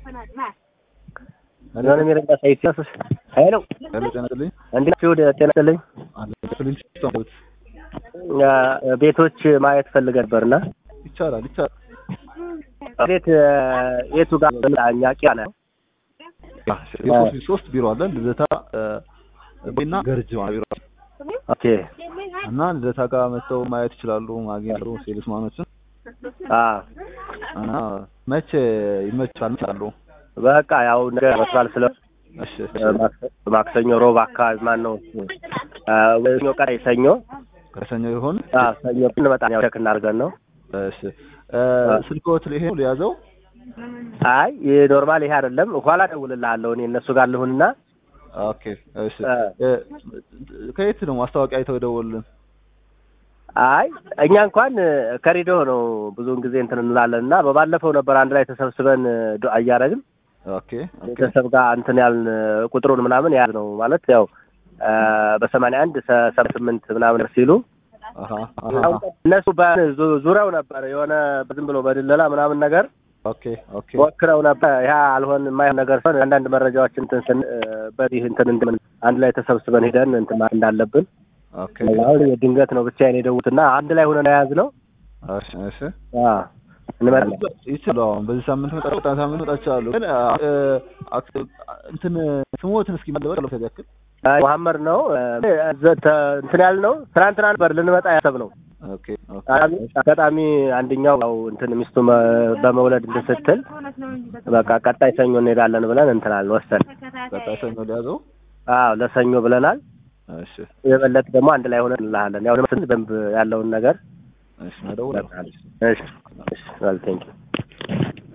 የሆነ የሚረዳ ሳይሲያስ ሄሎ ሄሎ ጤና ይስጥልኝ። እንዴት ናችሁ? ደህና ይስጥልኝ። አለ ክፍልን ሲስተም አ፣ ቤቶች ማየት ፈልገ ነበርና ይቻላል ይቻላል። ቤት አ፣ የቱ ጋር እኛ ቂያ ነው የሶስት ሶስት ቢሮ አለ ልደታ እና ገርጅ ቢሮ ኦኬ እና ልደታ ጋር መጥተው ማየት ይችላሉ። ማግኘት ሴልስ ማኖችን አ እና መቼ ይመቻል ይችላሉ። በቃ ያው ነገር መስላል ስለ እሺ ማክሰኞ፣ ሮብ አካባቢ ማን ነው አ፣ ሰኞ ቀጣይ ሰኞ ከሰኞ ይሆን? አ ሰኞ እንመጣ ያው ቼክ እናድርገን ነው። እሺ ስልክዎት ይሄ ነው ሊያዘው? አይ ኖርማል ይሄ አይደለም። ኋላ እደውልልሃለሁ እኔ እነሱ ጋር ልሁንና ኦኬ እሺ ከየት ነው ማስታወቂያ አይተው የደወሉልን? አይ እኛ እንኳን ከሬዲዮ ነው ብዙውን ጊዜ እንትን እንላለን እና በባለፈው ነበር አንድ ላይ ተሰብስበን ዱዓ እያደረግን ኦኬ ቤተሰብ ጋር እንትን ያልን ቁጥሩን ምናምን ያዝ ነው ማለት ያው በሰማንያ አንድ ሰባ ስምንት ምናምን ሲሉ አሃ አሃ እነሱ በዙ- ዙሪያው ነበር የሆነ ዝም ብሎ በድለላ ምናምን ነገር ኦኬ ኦኬ ሞክረው ነበር። ያ አልሆን የማይሆን ነገር ሲሆን አንዳንድ መረጃዎች እንትን ስን በዚህ እንትን እንደምን አንድ ላይ ተሰብስበን ሄደን እንትን ማለት እንዳለብን ኦኬ አሁን የድንገት ነው ብቻዬን የደውትና አንድ ላይ ሆነን የያዝነው እሺ እሺ አዎ እንመጣለን። ይችላል አሁን በዚህ ሳምንት መጣ በጣም ሳምንት መጣቻለሁ ግን አ- አ- እንትን ስሞትን እስኪ ማለበል አለበት ያክል አይ መሐመድ ነው እ፣ ተ- እንትን ያልነው ትናንትና ነበር ልንመጣ ያሰብነው። ኦኬ ኦኬ አጋጣሚ አጋጣሚ አንደኛው ያው እንትን ሚስቱ መ- በመውለድ እንትን ስትል በቃ ቀጣይ ሰኞ እንሄዳለን ብለን እንትናል ወሰን ቀጣይ ሰኞ ሊያዘው አዎ ለሰኞ ብለናል። እሺ የበለጠ ደግሞ አንድ ላይ ሆነን እንልሃለን። ያው ለምን በደንብ ያለውን ነገር እሺ መደውል እሺ እሺ ቴንኪው